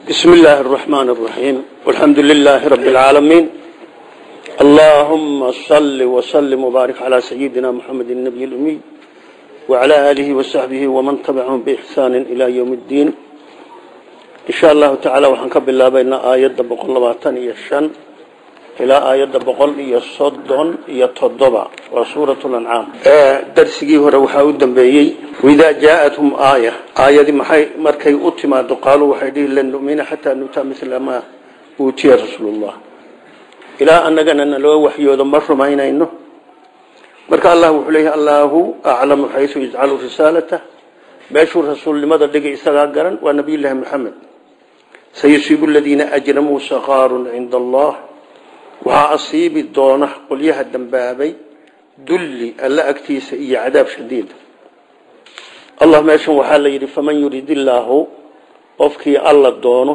بسم الله الرحمن الرحيم والحمد لله رب العالمين اللهم صل وسلم وبارك على سيدنا محمد النبي الأمي وعلى آله وصحبه ومن تبعهم بإحسان إلى يوم الدين إن شاء الله تعالى وحنكب الله بين آيات بقول لباتان يشان إلى آيات بقول يصدن يتضبع وسورة الأنعام درسي هو روحا ودنبيي وإذا جاءتهم آية آية محي مركي أتما قالوا وحيديه لن نؤمن حتى نؤتى مثل ما أوتي رسول الله إلى أن نقنا لو وحيوذا مر ما إنه مرك الله وحليه الله أعلم حيث يجعل رسالته باشور رسول لماذا دقي إساقا ونبي الله محمد سيصيب الذين أجرموا صغار عند الله waxaa asiibi doona qolyaha dambaabay dulli alla agtiisa iyo cadaab shadiida allah meeshan waxaa la yidhi faman yurid illaahu qofkii alla doono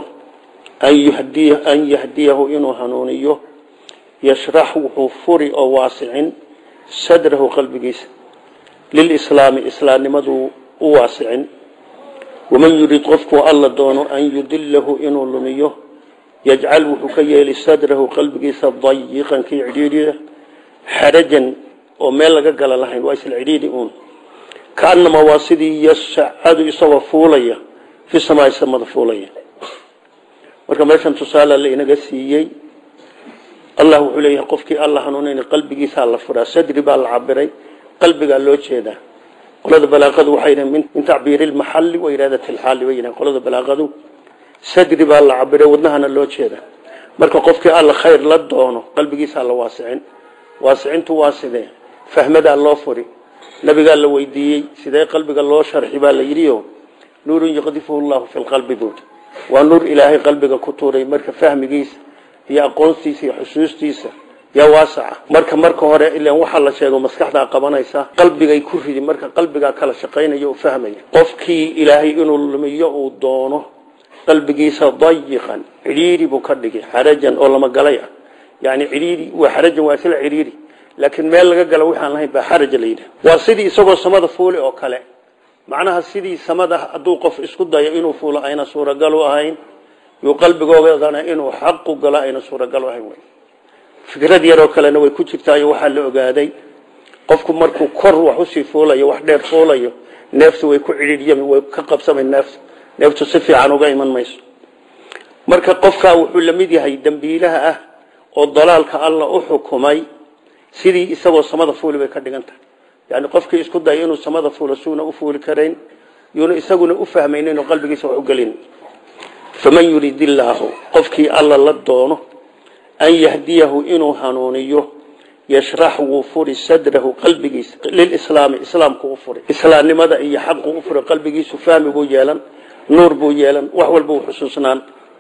an yahdiyahu inuu hanuuniyo yashrax wuxuu furi oo waasicin sadrahu qalbigiisa lilislaami islaamnimaduu u waasicin waman yurid qofkuu alla doono an yudilahu inuu lumiyo yajcal wuxuu ka yeeli sadrahu qalbigiisa dayiqan kii cidhiidhiya xarajan oo meel laga gala lahayn waa isla cidhiidhi uun kaanamaa waa sidii yasacadu isagoo fuulaya fi samaai samada fuulaya marka meeshan tusaale la inaga siiyey allah wuxuu leeyahay qofkii alla hanuunayn qalbigiisaa la furaa sadri baa la cabiray qalbigaa loo jeedaa qolada balaaqadu waxay yidhahen min tacbiiri lmaxalli wa iraadati lxaali bay yidhahen qolada balaaqadu sadri baa la cabiray wadnahana loo jeeda marka qofkii alla khayr la doono qalbigiisaa la waasicin waasicintu waa sidee fahmadaa loo furi nabigaa la weydiiyey sidee qalbiga loo sharxi baa la yidhio nuurun yaqdifuhu llahu fi lqalbi buud waa nuur ilaahay qalbiga ku tuuray marka fahmigiisa iyo aqoontiisa iyo xusuustiisa yaa waasaca marka marka hore ilan waxaa la sheego maskaxdaa qabanaysa qalbigay ku ridi marka qalbigaa kala shaqaynaya oo fahmaya qofkii ilaahay inuu lumiyo uu doono qalbigiisa dayiqan cidhiiri buu ka dhigay xarajan oo lama galay ah yani cidhiiri waa xarajan waa isla cidhiiri laakiin meel laga galo waxaan lahayn baa xaraja la yidhaha waa sidii isagoo samada fuuli oo kale macnaha sidii samada hadduu qof isku dayo inuu fuulo ayna suuragal u ahayn yuu qalbigoodana inuu xaqu galo ayna suuragal u ahayn fikrad yaroo kalena way ku jirtaayo waxaa la ogaaday qofku markuu kor wax usii fuulayo wax dheer fuulayo neeftu way ku cidhiiryami way ka qabsamay neeftu neeftu si fiican uga iman mayso marka qofkaa wuxuu la mid yahay dembiilaha ah oo dalaalka alla u xukumay sidii isagoo samada fuuli bay ka dhigan tahay yani qofkii isku daya inuu samada fuulo suuna u fuuli karayn yuuna isaguna u fahmayn inuu qalbigiisa wax u gelin faman yurid illaahu qofkii alla la doono an yahdiyahu inuu hanuuniyo yashrax wuu furi sadrahu qalbigiisa lilislaami islaamku u furi islaamnimada iyo xaqu u furi qalbigiisu fahmi buu yeelan nuur buu yeelan wax walba uu xusuusnaan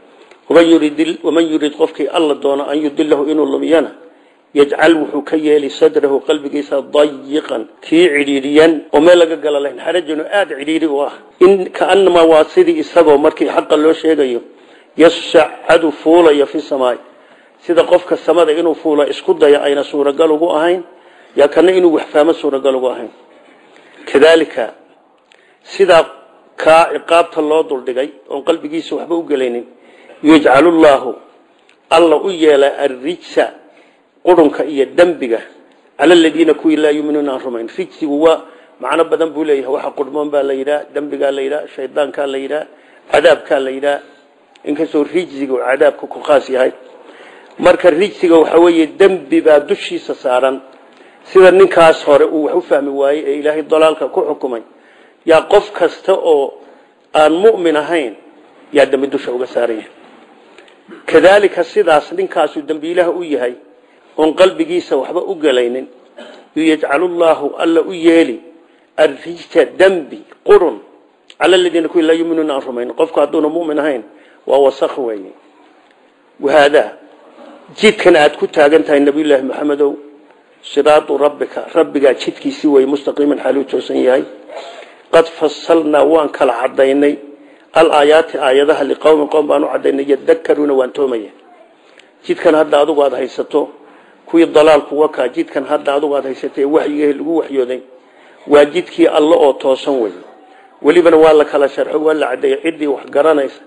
waman yurid qofkii alla doono an yudilahu inuu lumiyana yajcal wuxuu ka yeeli sadrahu qalbigiisa dayiqan kii cidhiidhiyan oo meel laga gala lahayn xarajanu aada cidhiidhi u ah in kaanamaa waa sidii isagoo markii xaqa loo sheegayo yasacadu fuulaya fi samaai sida qofka samada inuu fuula isku daya ayna suuragal ugu ahayn yaa kana inuu waxfahmo suuragal ugu ahayn kadaalika sidaa kaa ciqaabta loo duldhigay oon qalbigiisa waxba u gelaynin yajcalullaahu alla u yeela arrijsa qurunka iyo dembiga cala aladiina kuwii laa yuminuuna aan rumayn rijsigu waa macno badan buu leeyahay waxa qurmoon baa la yidhaha dembigaa la yidhaha shaydaankaa la yidhaha cadaabkaa la yidhaha inkastoo rijsiga cadaabka ku khaas yahay marka rijsiga waxa weeye dembi baa dushiisa saaran sida ninkaas hore uu wax u fahmi waayey ee ilaahay dalaalka ku xukumay yaa qof kasta oo aan mu'min ahayn yaa dembi dusha uga saaran yahay kadaalika sidaas ninkaasu dembiilaha u yahay oon qalbigiisa waxba u gelaynin yajcalullaahu alla u yeeli arrijta dembi qurun cala aladiina kuwi laa yuminuuna aan rumayn qofku hadduuna mu'min ahayn waa wasakh weeye wahaadaa jidkan aad ku taagan tahay nabiyullaahi maxamedow siraatu rabbika rabbigaa jidkiisii wey mustaqiiman xaaluu toosan yahay qad fasalnaa waan kala cadaynay alaayaati aayadaha liqowmin qowm baan u cadaynay yadakaruuna waan toomaya jidkan hadda adugu aada haysato kuwii dalaalku wakaa jidkan hadda adugu aada haysatay waxyigahi lagu waxyooday waa jidkii alle oo toosan wey welibana waa la kala sharxo waa la cadeeyey ciddii wax garanaysa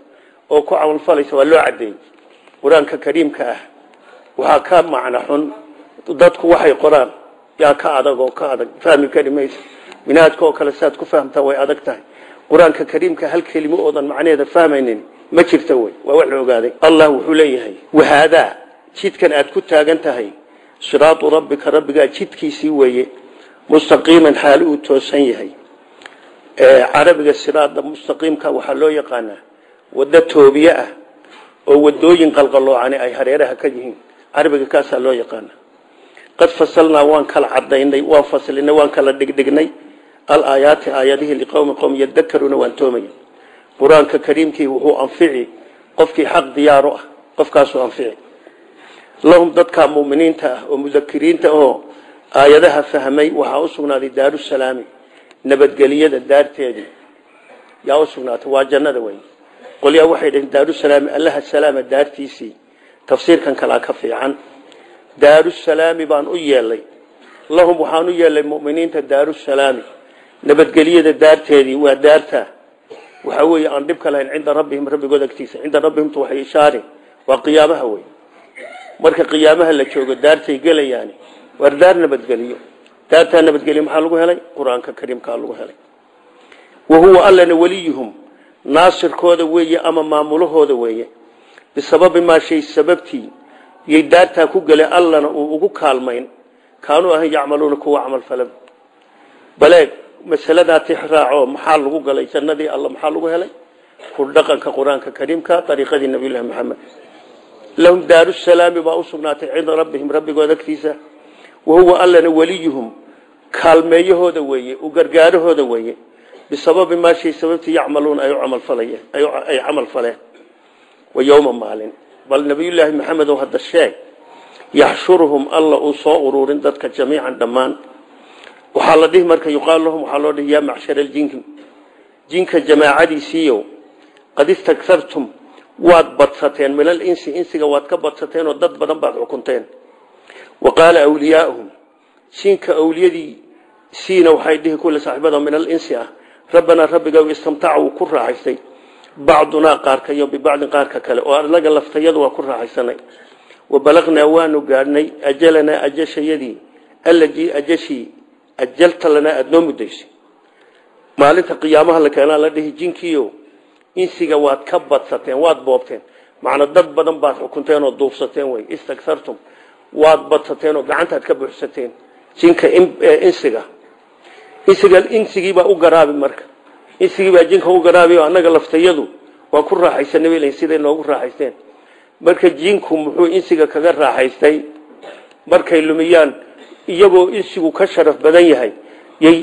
oo ku camalfalaysa waa loo cadeeyey qur-aanka kariimka ah waxaa ka macno xun dadku waxay qoraan yaa ka adag oo ka adag fahmi kari maysa minaadka oo kale saad ku fahamtaa way adag tahay qur-aanka kariimka hal kelimo oodan macnaheeda fahmaynin ma jirta wey waa wax la ogaaday allah wuxuu leeyahay wahaadaa jidkan aad ku taagan tahay siraatu rabbika rabbigaa jidkiisii weeye mustaqiiman xaali uu toosan yahay carabiga siraada mustaqiimka waxaa loo yaqaanaa waddo toobiye ah oo wadooyin qalqaloocani ay hareeraha ka yihiin carabiga kaasaa loo yaqaana qad fasalnaa waan kala cadaynay waan faslinay waan kala dhigdhignay alaayaati aayadihii liqowmi qowm yadakaruuna waan toomaya qur-aanka kariimkii wuxuu anfici qofkii xaq diyaaru ah qofkaasuu anfici lahum dadka muminiinta ah oo mudakiriinta oo aayadaha fahmay waxaa u sugnaaday daarusalaami nabadgeliyada daarteedii yaa u sugnaatay waa jannada wey qolyaa waxay dhaheen daarusalaami allaha salaama daartiisii tafsiirkan kalaa ka fiican daarusalaami baan u yeelay lahum waxaan u yeelay muminiinta daarusalaami nabadgelyada daarteedii waa daarta waxaa weeye aan dhibka lahayn cinda rabbihim rabbigood agtiisa cinda rabbihimtu waxay ishaari waa qiyaamaha wey marka qiyaamaha la joogo daartay gelayaani waar daar nabadgeliyo daartaa nabadgelyo maxaa lagu helay qur-aanka kariimkaa lagu helay wa huwa allana weliyuhum naasirkooda weeye ama maamulahooda weeye bisababi maa shay sababtii yay daartaa ku gelay allana uu ugu kaalmayn kaanuu ahan yacmaluuna kuwa camal falan baleeg masaladaa tixraaco maxaa lagu galay jannadii alla maxaa lagu helay ku dhaqanka qur-aanka kariimka ariiqadii nabiyullahi maxamed lahum daarusalaami baa u sugnaatay cinda rabbihim rabbigooda agtiisa wahuwa allana weliyuhum kaalmeeyahooda weeye u gargaarahooda weeye bisababi maa shay sababtii yacmaluuna ay camalfalayeen ay camal faleen wa yowma maalin bal nabiyullaahi maxamed oo hadda sheeg yaxshuruhum alla uu soo ururin dadka jamiican dhammaan waxaa la dhihi marka yuqaalu lahum waxaa loo dhihi yaa macshara aljinki jinka jamaacadiisiiyo qad istaktartum waad badsateen min alinsi insiga waad ka badsateen oo dad badan baad xukunteen wa qaala awliyaauhum jinka awliyadii siina waxay dhihi kulle saaxiibada min alinsi ah rabbanaa rabbiga istamtaca wuu ku raaxaystay bacdunaa qaarka iyo bibacdin qaarka kale oo anaga laftayadu waa ku raaxaysanay wa balagnaa waanu gaadhnay ajalanaa ajashayadii allajii ajashii ajalta lanaa aada noo muddaysay maalinta qiyaamaha la keenaa la dhihi jinkiio insiga waad ka badsateen waad boobteen macna dad badan baad xukunteen oo duufsateen wey istaktartum waad badsateen oo gacantaad ka buuxsateen jinka insiga insiga insigiibaa u garaabi marka insigiibaa jinka u garaabi oo annaga laftayadu waa ku raaxaysanay bay leeyihin siday noogu raaxaysteen marka jinku muxuu insiga kaga raaxaystay markay lumiyaan iyagoo insigu ka sharaf badan yahay yay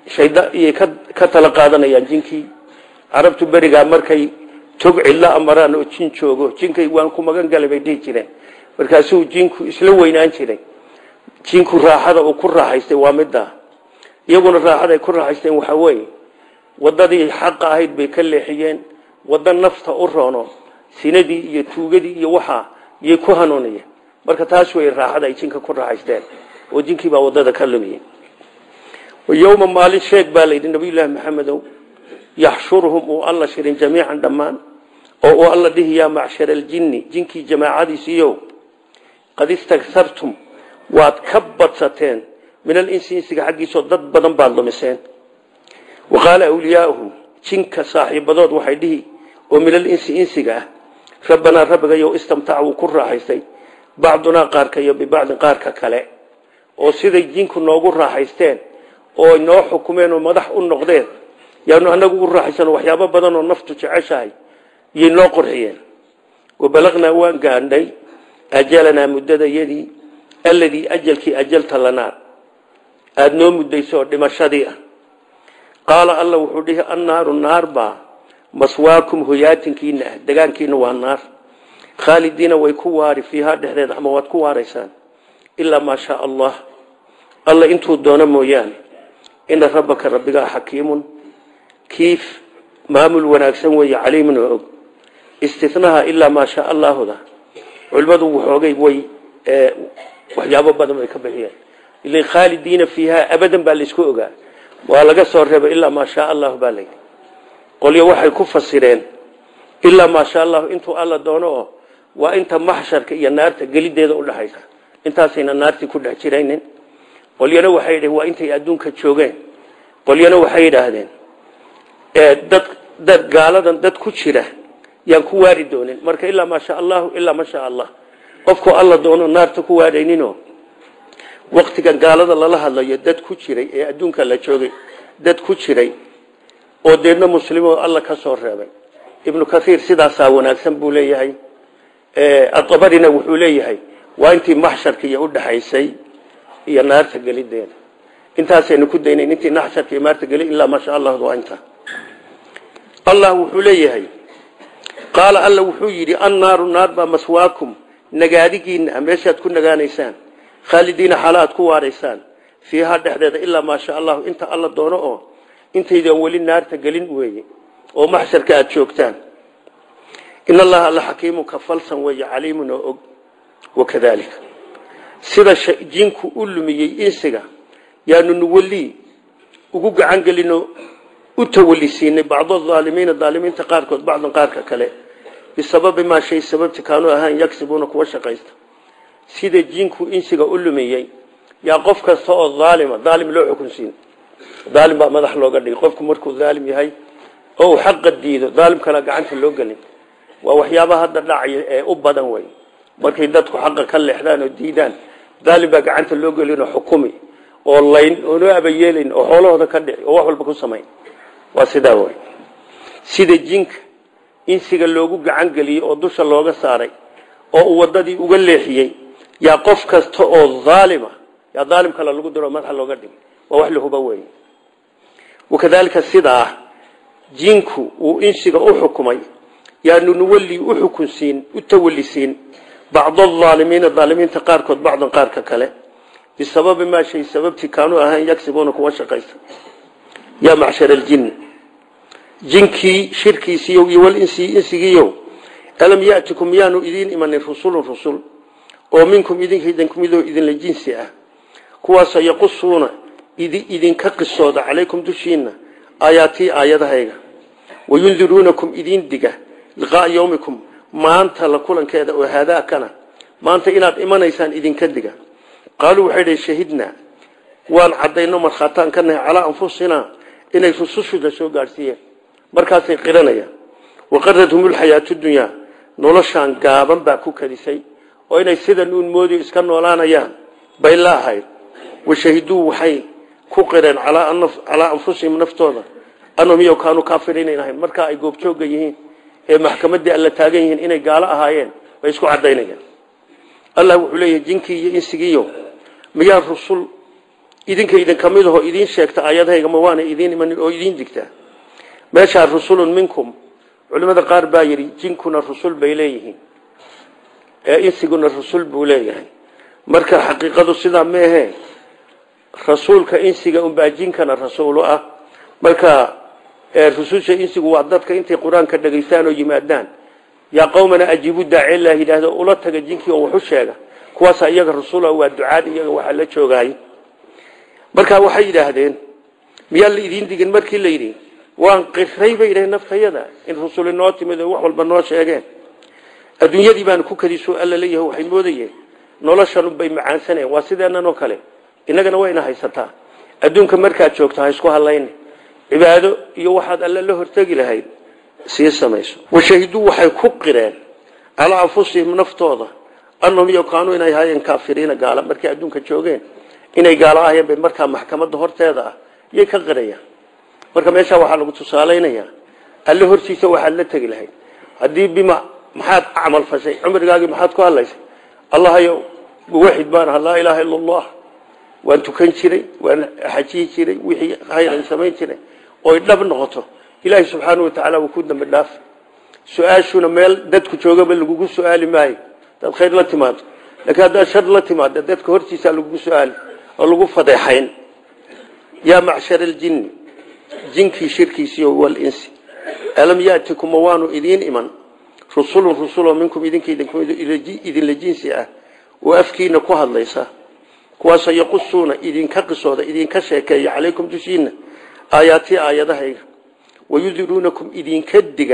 yay ka tala qaadanayaan jinkii carabtu berigaa markay tog cidlo amaraan oo jin joogo jinkay waan ku magan galay bay dhihi jireen markaasuu jinku isla weynaan jiray jinku raaxada uu ku raaxaystay waa middaa iyaguna raaxada ay ku raaxaysteen waxaa weeye waddadii xaqa ahayd bay ka leexiyeen waddo nafta u roono sinadii iyo tuugadii iyo waxaa yay ku hanuuniyeen marka taas wey raaxada ay jinka ku raaxaysteen oo jinkii baa waddada ka lumiyey yowma maalin sheeg baa layidhi nabiyullaahi maxamedow yaxshuruhum uu alla shirin jamiican dhammaan oo uu alla dhihi yaa macshara aljinni jinkii jamaacadiisiiyo qad istaktartum waad ka badsateen min alinsi insiga xaggiisoo dad badan baad lumiseen wa qaala awliyaauhum jinka saaxiibadood waxay dhihi oo min alinsi insiga ah rabbanaa rabbigayo istamtaca wuu ku raaxaystay bacdunaa qaarka iyo bibacdin qaarka kale oo siday jinku noogu raaxaysteen oo noo xukumeen oo madax u noqdeen yaanu anagu ugu raaxaysan waxyaabo badan oo naftu jeceshahay yay noo qurxiyeen wabalagnaa waan gaadhnay ajalanaa muddadayadii alladii ajalkii ajalta lanaa aada noo muddayso oo dhimashadii ah qaala alla wuxuu dhihi annaaru naar baa maswaakum hoyaatinkiina ah degaankiina waa naar khaalidiina way ku waari fiihaa dhexdeeda ama waad ku waaraysaan ilaa maa shaa allah alla intuu doono mooyaane ina rabbaka rabbigaa xakiimun kiif maamul wanaagsan weeye caliimun oo og istinaha ilaa maa shaa allaahuda culimmadu waxoogay way waxyaabo badan bay ka bixiyeen ilin khaalidiina fiihaa abadan baa laysku ogaa waa laga soo reebay ilaa maa shaa allahu baa layidhi qolyo waxay ku fasireen ilaa maasha allahu intuu alla doono oo waa inta maxsharka iyo naarta gelideeda udhaxaysa intaasayna naartii ku dhex jiraynin qolyana waxay dhaheen waa intay adduunka joogeen qolyana waxay yidhaahdeen dad dad gaaladan dad ku jira yaan ku waari doonin marka ilaa maasha allahu ilaa masha allah qofkuu alla doono naarta ku waarayninoo waktigan gaalada lala hadlayo dad ku jiray ee adduunka la joogay dad ku jiray oo deedna muslimo alla ka soo reebay ibnu kaiir sidaasaa wanaagsan buu leeyahay adabarina wuxuu leeyahay waa intii maxsharka iyo udhaxaysay iyo naarta gelideeda intaasaynu ku daynayn intii naxsharka iyo naarta geli ilaa maasha allah waa inta allah wuxuu leeyahay qaala alla wuxuu yidhi annaaru naar baa maswaakum nagaadigiina meeshaad ku nagaanaysaan khaalidiina xaala aad ku waaraysaan fiihaa dhexdeeda ilaa maasha allahu inta alla doono oo intaydan weli naarta gelin weeye oo maxsharka aada joogtaan in allaha alla xakiimun ka falsan weeye caliimun oo og wakadaalika sida jinku u lumiyey insiga yaanu nuwalii ugu gacan gelinoo u tawalisiinay bacdo aalimiina aalimiinta qaarkood bacdan qaarka kale bisababi maa shay sababti kaanuu ahaan yagsibuuna kuwa shaqaysta sida jinku insiga u lumiyey yaa qof kasta oo aalima aalim loo xukunsiin aalim baa madax looga dhigay qofku markuu aalim yahay oo uu xaqa diido aalimkana gacanta loo gelin waa waxyaabaha hadda dhacaya ee u badan wey markay dadku xaqa ka leexdaan oo diidaan aalim baa gacanta loo gelinoo xukumi oo layn oonoo abayeelayn oo xoolahooda ka dhici oo wax walba ku samayn waa sidaa wey sida jinka insiga loogu gacan geliyey oo dusha looga saaray oo uu wadadii uga leexiyey yaa qof kasta oo aalima yaa aalim kale lagu diro madaxa looga dhigay waa wax lahuba wey wakadaalika sidaa jinku uu insiga u xukumay yaanu nuwali u xukunsiin u tawalisiin bacdo aalimiina aalimiinta qaarkood bacdan qaarka kale bisababi maa shay sababtii kaanuu ahaan yagsibuuna kuwa shaqaysta yaa macshar aljin jinkii shirkiisiiyo iyo walinsi insigiiyo alam yatikum miyaanu idiin imanin rusulun rusul oo minkum idinka idinkumidoo idinla jinsi ah kuwaasoo yaqusuuna idinka qisooda calaykum dushiina aayaatii aayadahayga wayundiruunakum idin diga liqaaa yowmikum maanta la kulankeeda oo haadaakana maanta inaad imanaysaan idinka diga qaaluu waxay dhi shahidnaa waan cadayno markhaataan ka nahay calaa anfusinaa inay rusushuda soo gaadhsiiyeen markaasay qiranayaan waqaradhum lxayaatu dunyaa noloshaan gaaban baa ku kadisay oo inay sidan uun moodi iska noolaanayaan bay la ahayd washahiduu waxay ku qireen calaa anfusihim naftooda anhum iyo kaanuu kaafiriinayn ahayn markaa ay goobjooga yihiin ee maxkamaddii alla taagan yihiin inay gaalo ahaayeen bay isku cadaynayaan allah wuxuu leeyahay jinkii iyo insigiiyo miyaa rusul idinka idinka mid ahoo idiin sheegta aayadahayga ma waana idiin imanin oo idiin digtaa meeshaa rusulun minkum culimada qaar baa yidhi jinkuna rusul bay leeyihiin ee insiguna rusul buu leeyahay marka xaqiiqadu sidaa meehe rasuulka insiga unbaa jinkana rasuulu ah marka rususha insigu waa dadka intay qur-aanka dhegaystaan oo yimaadaan yaa qowmana ajiibu daaci lah yidhaahdo ula taga jinkii oo waxu sheega kuwaasa iyaga rasuula waa ducaad iyaga waxaa la joogaay marka waxay yidhaahdeen miyaa la idiin digin markii la yidhi waan qiray bay yidhaheen naftayada in rusul inoo timid oo wax walba noo sheegeen adduunyadii baanu ku kadiso alla leeyahay waxay moodayeen noloshan bay macaansaneen waa sideennan oo kale innagana wayna haysataa adduunka markaad joogto ha isku hadlayne cibaado iyo waxaad alle la hortegi lahayd sii samayso washahiduu waxay ku qireen calaa anfusihim naftooda annahum yokaanuu inay ahaayeen kaafiriina gaala markay adduunka joogeen inay gaalo ahayeen bay markaa maxkamadda horteeda ah yay ka qirayaan marka meeshaa waxaa lagu tusaalaynayaa alle hortiisa waxaad la tegi lahayd haddii bima maxaad camal fashay cumrigaagii maxaad ku hadlaysay allahayo waxid baan aha laa ilaaha ila allah waan tukan jiray waan xajiyi jiray wixii khayran samayn jiray oy dhab noqoto ilaahay subxaana watacaala wuu ku dambi dhaaf su-aashuna meel dadku joogaba lagugu su-aali maayo hadaad khayr la timaado laakiin haddaad shar la timaado dadka hortiisa lagugu su-aali oo lagu fadeexayn yaa macshar aljinni jinkii shirkiisiiyo walinsi alam yatikuma waanu idiin iman rusulun rusuloo minkum idinka idinla jinsi ah oo afkiina ku hadlaysa kuwaasoo yaqusuuna idinka qisooda idinka sheekeeya calaykum dushiina aayaatii aayadahayga wayudiruunakum idinka diga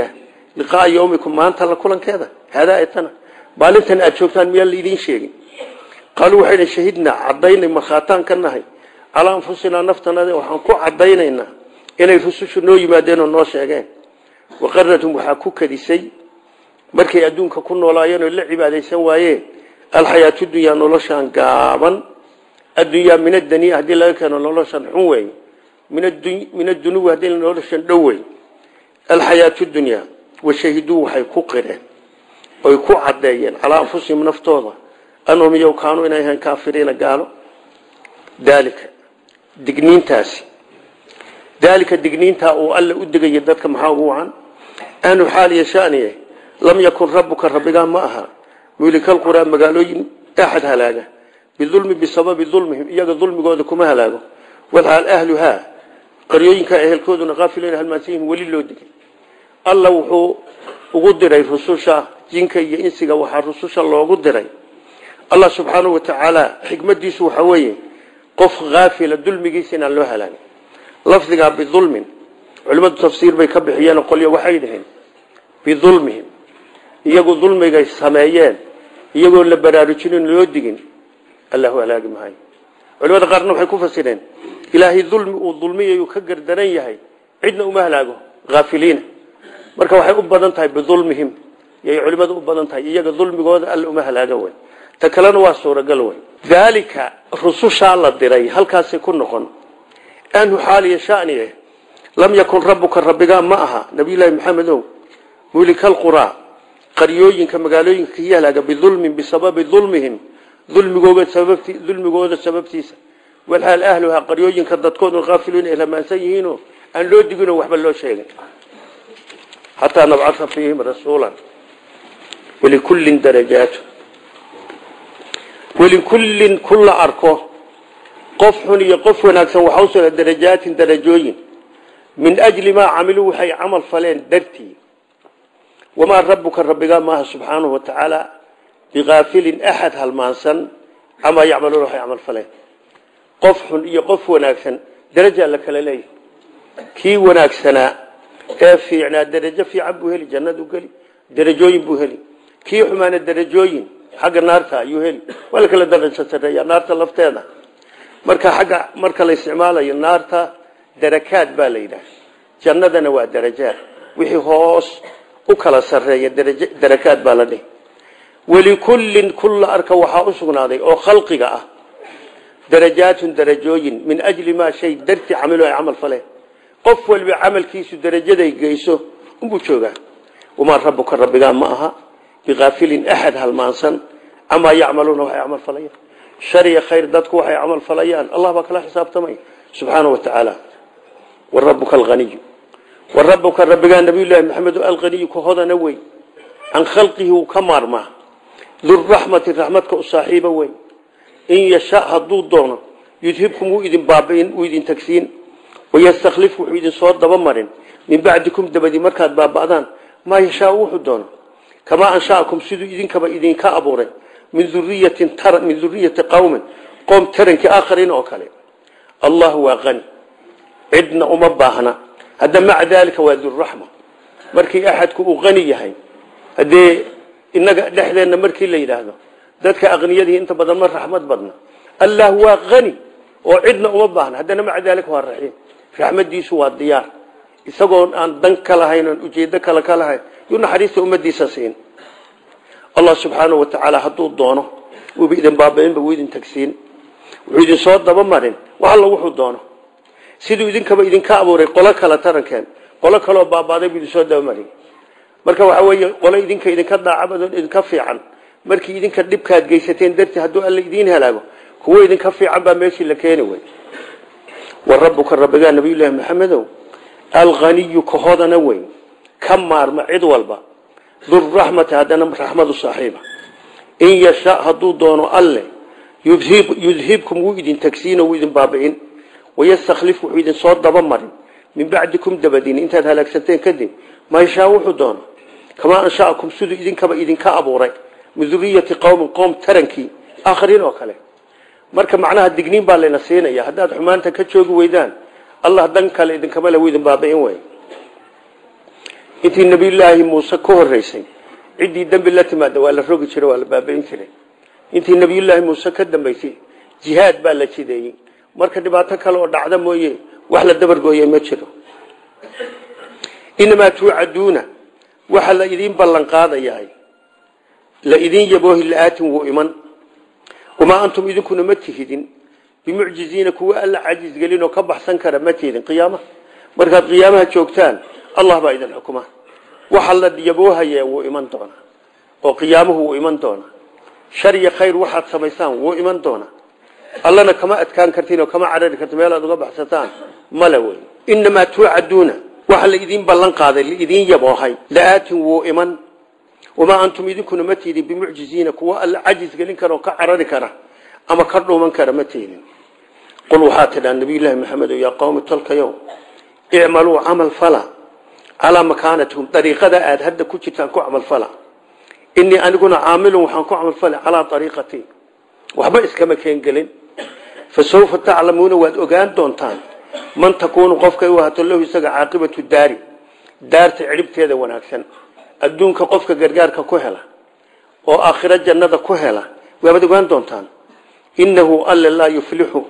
liqaaa yawmikum maanta la kulankeeda haadaa etana maalintan aad joogtaan miyaa laidin sheegin qaaluu waxay dhn shahidnaa caddaynay markhaataan ka nahay calaa anfusinaa naftanada waxaan ku caddaynaynaa inay rusushu noo yimaadeen oo noo sheegeen waqarathum waxaa ku kadisay markay adduunka ku noolaayeen oo la cibaadaysan waayeen alxayaatu dunyaa noloshaan gaaban addunyaa min adaniya haddii laga keeno noloshan xun wey min adunuwi haddii noloshan dhow wey alxayaatu dunyaa washahiduu waxay ku qireen oy ku caddeeyeen calaa anfusihim naftooda anhum iyow kaanuu inay ahayn kaafiriina gaalo daalika digniintaasi daalika digniintaa uu alle u digaya dadka maxaa ugu wacan anu xaaliya shaniye lam yakun rabbuka rabbigaa ma aha mulikalquraa magaalooyin axad halaaga bidulmi bisababi dulmihim iyaga dulmigooda kuma halaago walxaal ahluhaa qaryooyinka ehelkooduna kaafilan halmaansan weli loo digay alla wuxuu ugu diray rususha jinka iyo insiga waxaa rususha loogu diray allah subxaanahu watacaala xikmadiisu waxa weeye qof haafila dulmigiisa inaan loo halaagin lafdigaa bidulmin culimmadu tafsiir bay ka bixiyeen qolyo waxay dhaheen bidulmihim iyagu dulmigay sameeyeen iyagoo la baraarujinin loo digin allahu halaagi maayo culimada qaarna waxay ku fasireen ilaahay dulmi uu dulmiyayuu ka gardaran yahay cidna uma halaago haafiliina marka waxay u badan tahay bidulmihim yay culimadu u badan tahay iyaga dulmigooda alla uma halaaga wey ta kalena waa suuragal wey daalika rusushaa la diray halkaasay ku noqon anhu xaaliya shaniye lam yakun rabbuka rabbigaa ma aha nabiyullaahi maxamedow mulikalquraa qaryooyinka magaalooyinka kii halaaga bidulmin bisababi dulmihim dulmigooda sababti dulmigooda sababtiisa walxaal ahluhaa qaryooyinka dadkoodu kaafiluun ay lamaansan yihiinoo aan loo diginoo waxba loo sheegin xataa nabcaa fiihim rasuulan walikullin darajaatu walikullin kulla arko qof xun iyo qof wanaagsan waxaa usugna darajaatin darajooyin min ajli maa camiluu waxay camal faleen dartii wamaa rabbuka rabbigaa maaha subxaanahu watacaala biaafilin axad halmaansan camaa yacmaluuna waxay camal faleen qof xun iyo qof wanaagsan darajaa la kala leeyahy kii wanaagsanaa ee fiicnaa darajo fiican buu heli jannadu geli darajooyin buu heli kii xumaana darajooyin xagga naarta ayuu heli waa la kala darajo sareeya naarta lafteeda marka xagga marka la isticmaalayo naarta darakaad baa la yidhaha jannadana waa darajaad wixii hoos u kala sareeya darakaad baa la dhihi walikullin kulla arka waxaa u sugnaaday oo khalqiga ah darajaatun darajooyin min ajli maa shay darti camilo ay camal faleen qof walba camalkiisu darajaday geyso unbuu joogaa wamaa rabbuka rabbigaa ma aha biaafilin axad halmaansan camaa yacmaluuna waxay camal falayaan shariya khayr dadku waxay camal falayaan allah baa kala xisaabtamay subxaana wa tacaala warabuka alaniyu warabuka rabbigaa nabiyullaahi maxamed alaniyu ka hodana wey can khalqihi wuu ka maarmaa duraxmati raxmadka u saaxiiba wey in yasha hadduu doono yudhibkum wuu idin baabiin wuu idin tagsiin wayastakhlif wuxuu idin soo dabamarin min bacdikum dabadi markaad baaba'daan maa yashaa wuxuu doono kamaa anshaakum siduu idinkaba idinka abuuray min uriyatin min duriyati qowmin qoom tarankii aakhariin oo kale allah waa qani cidna uma baahna hadda maca daalika waa duraxma markii axadku uu qani yahay haddee inaga dhexdeenna markii la yidhaahdo dadka aqniyadii inta badan ma raxmad badna allah waa qani oo cidna uma baahna haddana maca daalika waa raxiim raxmadiisu waa diyaar isagoo aan dan ka lahayn oon ujeedo kale ka lahayn yuu naxariista ummadiisa siin allah subxaanahu watacaala hadduu doono wuuba idin baabainba wuu idin tagsiin wuxuu idin soo dabamarin wax alla wuxuu doono siduu idinkaba idinka abuuray qolo kale tarankeen qolo kaleoo baabaaday buu idin soo dabamarin marka waxa weeye qolo idinka idinka daacabadoon idinka fiican markii idinka dhibkaad geysateen dartii hadduu alla idiin halaago kuwo idinka fiican baa meeshii la keeni wey wa rabbuka rabbigaa nabiyullaahi maxamedow alaniyu ka hodana weyn ka maarma cid walba durraxmati haddana raxmadu saaxiiba in yasha hadduu doono alle yudhibkum wuu idin tagsiino wuu idin baabi'in wayastakhlif wuxuu idin soo dabamarin min bacdikum dabadin intaad halaagsanteen kadib ma yashaa wuxuu doono kamaa anshaakum siduu idinkaba idinka abuuray min duriyati qowmin qowm tarankii aakhariin oo kale marka macnaha digniin baa layna siinaya haddaad xumaanta ka joogi weydaan allah dan kale idinkama le wuu idin baabi'in wey intii nabiyullaahi muuse ka horeysay ciddii dembi la timaada waa la rogi jiray waa la baabayn jiray intii nabiyullaahi muuse ka dambeysay jihaad baa la jideeyey marka dhibaato kale oo dhacda mooye wax la dabargooyey ma jiro inamaa tuucaduuna waxa la idiin ballan qaadayahay la idin yaboohi la-aatin wuu iman wamaa antum idinkuna ma tihidin bimucjiziina kuwa alla cajisgelin oo ka baxsan kara ma tihidin qiyaamaha markaad qiyaamaha joogtaan allah baa idin xukuma waxa la yaboohaya wuu iman doonaa oo qiyaamuhu wuu iman doonaa shar iyo khayr waxaad samaysaan wuu iman doonaa allana kama adkaan kartiin oo kama carari karti meel aad uga baxsataan male wey inamaa tuucaduuna waxa la idiin ballan qaaday laidiin yaboohay la-aatin wuu iman wamaa antum idinkuna ma tiidin bimucjiziina kuwa alla cajis gelin kara oo ka carari kara ama ka dhuuman kara ma tiidin qul waxaa tidhaa nabiyullaahi maxamed yaa qowmi tolkayow icmaluu camal fala calaa makaanatihum dariiqada aada hadda ku jirtaan ku camal fala inii aniguna caamilun waxaan ku camal fala calaa ariiqatii waxba iskama keengelin fa sawfa taclamuuna waad ogaan doontaan man takuunu qofkay u hato lahu isaga caaqibatu daari daarta cidhibteeda wanaagsan adduunka qofka gargaarka ku hela oo aakhiro jannada ku hela waabaad ogaan doontaan inahu alle laa yuflixu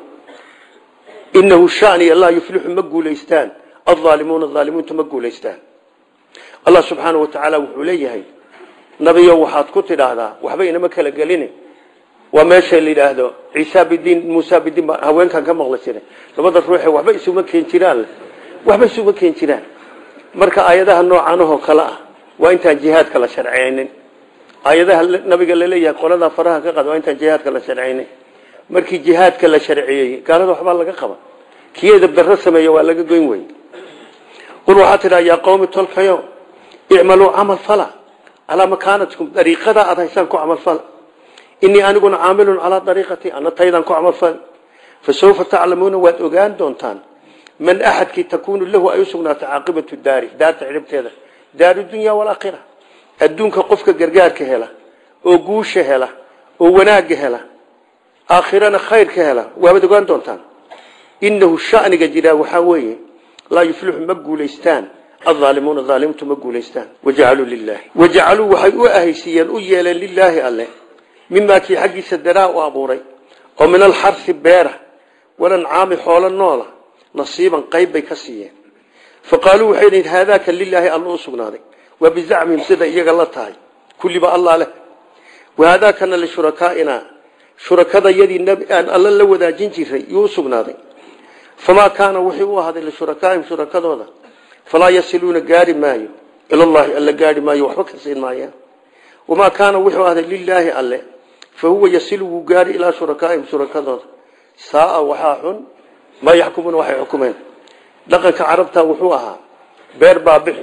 inahu shaniya laa yuflixu ma guulaystaan aldaalimuuna aalimuunta ma guulaystaan allah subxaanau watacaala wuxuu leeyahay nabiyo waxaad ku tidhaahdaa waxba inama kala gelin waa meesha la yidhaahdo ciisa bidiin muusa bidiin baa haweenkan ka maqli jiray labada ruuxe waxba isuma keen jiraan waxba isuma keen jiraan marka aayadaha noocanahoo kale ah waa intaan jihaadka la sharciyeynin aayadaha nabiga laleeyahay qoladaa faraha ka qada waa intaan jihaadka la sharciyeynin markii jihaadka la sharciyeeyey gaalada waxbaa laga qaba kii edabdarro sameeya waa laga goyn wey qul waxaa tidhaa yaa qowmi tolkayo icmaluu camal fala calaa makaanatikum dariiqada aad haysaan ku camal fala inii aniguna caamilun calaa dariiqatii ana taydaan ku camal fal fa sawfa taclamuuna waad ogaan doontaan man axadkii takuunu lahu ay u sugnaatay caaqibatu daari daarta cidhibteeda daaru dunya walaakhira adduunka qofka gargaarka hela oo guusha hela oo wanaagga hela aakhirana khayrka hela waabaad ogaan doontaan inahu shaniga jiraa waxaa weeye laa yuflixu ma guulaystaan aalimuuna aalimuuntu ma guulaystaan wajacaluu lilaahi wajacaluu waxay u ahaysiiyeen u yeeleen lilaahi alle mimaa kii xaggiisa daraa u abuuray oo min alxarsi beera walancaami xoolo noola nasiiban qayb bay ka siiyeen faqaaluu waxay dhaheen haadaaka lilaahi alla u sugnaaday waa bizacmihim sida iyaga la tahay kulliba allah leh wahaadaakana lishurakaaina shurakada yadii aan alla la wadaajin jiray yuu u sugnaaday famaa kaana wixii u ahaaday lishurakaahim shurakadooda falaa yasiluuna gaari maayo ilallahi alla gaari maayo waxba ka siin maayaan wamaa kaana wuxuu ahday lilaahi alle fa huwa yasilu wuu gaari ilaa shurakaaihim shurakadooda saaa waxaa xun maa yaxkumuuna waxay xukumeen dhaqanka carabta wuxuu ahaa beer baabixi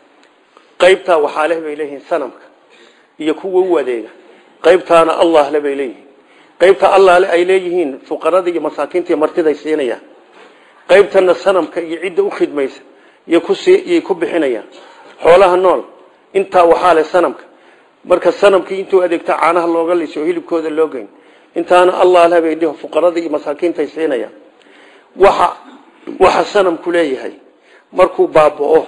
qaybtaa waxaa leh bay leeyihiin sanamka iyo kuwa u adeega qaybtaana allah le bay leeyihiin qaybta allah le ay leeyihiin fuqarada iyo masaakiinta iyo martiday siinayaan qaybtana sanamka iyo cidda u khidmaysa yay ku bixinayaan xoolaha nool intaa waxaa leh sanamka marka sanamkii intuu adeegta caanaha looga liso oo hilibkooda loo geyn intaana allah leh bay dhiho fuqarada iyo masaakiintay siinayaan waxa waxa sanamku leeyahay markuu baaba'o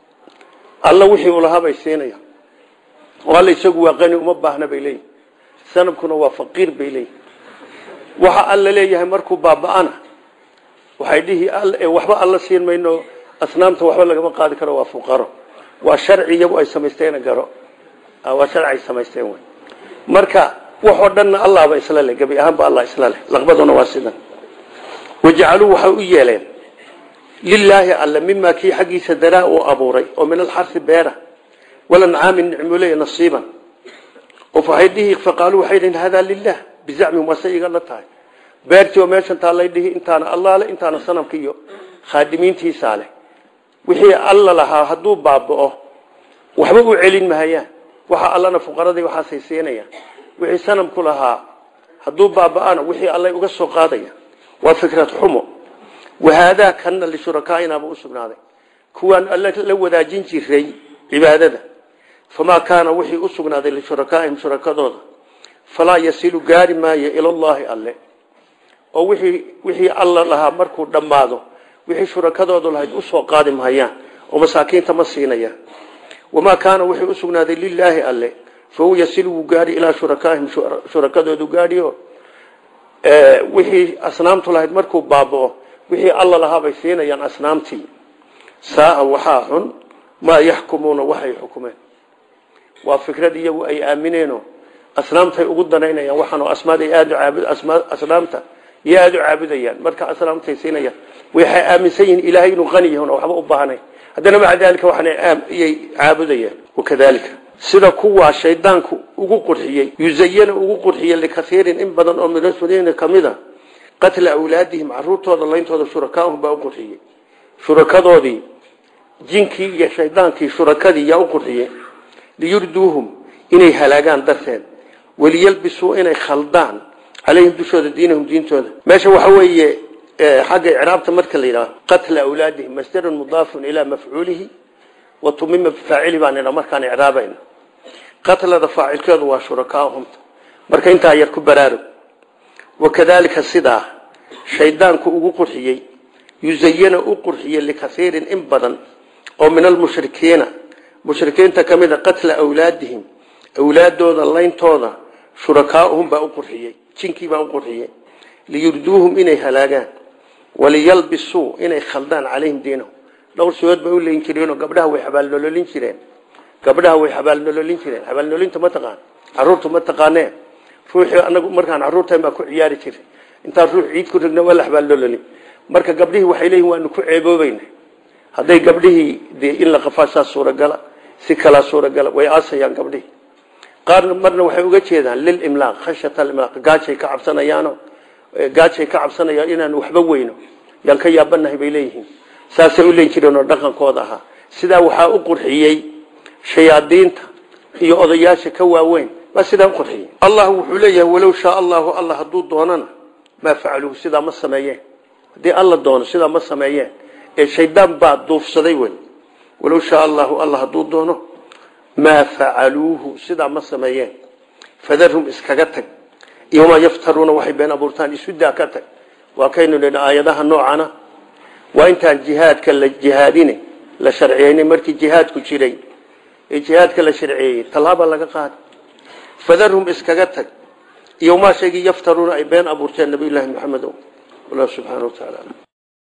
alla wixii uu lahaa bay siinayaan oo alla isagu waa qani uma baahna bay leeyihin sanamkuna waa faqiir bay leeyihin waxa alla leeyahay markuu baaba'ana waxay dhihi waxba alla siin mayno asnaamta waxba lagama qaadi karo waa fuqaro waa sharci iyagu ay samaysteen garo waa sharci ay samaysteen wey marka waxoo dhanna allahba isla leh gebi ahaanba allah isla leh laqbaduna waa sidan wajacaluu waxay u yeeleen lilaahi alle mimaa kii xaggiisa daraa uu abuuray oo min alxarsi beera walancaami nicmuley nasiiban qof waxay dhihi faqaaluu waxay dhihin hadaa lilah bizacmihim waase iga la tahay beertii oo meeshan taallay dhihi intaana allah leh intaana sanamka iyo khaadimiintiisaa leh wixii alla lahaa hadduu baaba'o waxba u celin mahayaan waxa allana fuqaradii waxaasay siinayaan wixii sanamku lahaa hadduu baaba'ana wixii allay uga soo qaadaya waa fikrad xumo wahaadaa kanna lishurakaainaaba u sugnaaday kuwaan alla la wadaajin jiray cibaadada famaa kaana wixii u sugnaaday lishurakaaihim shurakadooda falaa yasilu gaari maayo ilallaahi alle oo wixii wixii alla lahaa markuu dhammaado wixii shurakadoodu lahayd usoo qaadi mahayaan oo masaakiinta ma siinayaan wamaa kaana wixii usugnaaday lilaahi alle fahuwa yasil wuu gaadhi ilaa shurakaahim shurakadoodu gaadhiyo wixii asnaamtu lahayd markuu baabao wixii alla lahaabay siinayaan asnaamtii saaa waxaa xun maa yaxkumuuna waxay xukumeen waa fikrad iyagu ay aamineenoo asnaamtay ugu danaynayaan waxaanoo asmaad ay aada caabud asnaamta iyo aada u caabudayaan marka asnaamtay siinayaan waxay aaminsan yihiin ilaahay inuu qani yahay waxba u baahnayn haddana maca daalika waxaanayay caabudayaan wakadalika sida kuwaa shaydaanku ugu qurxiyey yuzayana ugu qurxiyey likaiirin in badan oo minasuliina kamid a qatla awlaadihim caruurtooda layntooda shurakaahum baa u qurxiyey shurakadoodii jinkii iyo shaydaankii shurakadii yaa u qurxiyey liyurduuhum inay halaagaan darteed waliyalbisuu inay khaldaan calayhim dushooda diinahum diintooda meesha waxa weeye xagga icraabta marka la yidhaho qatla awlaadihim masdarun mudaafun ilaa mafcuulihi wa tumima bifaacili baan idha markaan icraabayna qatlada faacilkeedu waa shurakaahumta marka intaa yar ku baraarug wakadalika sidaa shaydaanku ugu qurxiyey yuzayana u qurxiyey likaiirin in badan oo min almushrikiina mushrikiinta ka mid a qatla awlaadihim awlaadooda layntooda shurakaauhum baa u qurxiyey jinkii baa u qurxiyey liyurduuhum inay halaagaan waliyalbisuu inay khaldaan calayhim diinahum dhowr sigood bay u leyn jireenoo gabdhaha way xabaalnololin jireen gabdhaha way xabaalnololin jireen xabaalnolinta ma taqaan caruurtu ma taqaanee ruuxii anagu markaan caruurtan baa ku ciyaari jiray intaan ruux ciid ku rigna waa la xabaalnololin marka gabdhihii waxay leeyihin waanu ku ceeboobayna hadday gabdhihii dee in la qafaasaa suuragala si kalaa suuragala way aasayaan gabdhihii qaarna marna waxay uga jeedaan lilimlaaq khashyata alimlaaq gaajay ka cabsanayaano gaajay ka cabsanayaan inaan waxba weyno yaan ka yaabanahay bay leeyihiin saasay u leen jireen oo dhaqankooda ahaa sidaa waxaa u qurxiyey shayaadiinta iyo odayaasha ka waaweyn baa sidaa u qurxiyey allah wuxuu leeyahay walow shaa allahu alla hadduu doonana maa facaluuhu sidaa ma sameeyeen haddii alla doono sidaa ma sameeyeen ee shaydaan baa duufsaday wey walow shaa allahu alla hadduu doono maa facaluuhu sidaa ma sameeyeen fadarhum iskaga tag iyomaa yaftaruuna waxay been abuurtaan isudaa ka tag waa kaynu nidhi aayadaha noocana waa intaan jihaadka la jihaadine la sharciyeynay markii jihaadku jiray ee jihaadka la sharciyeeyey tallaaba laga qaada fadarhum iskaga tag iyo maa shaygii yaftaruuna ay been abuurteen nabiyullaahi maxamedo wallahu subxaana wa tacaala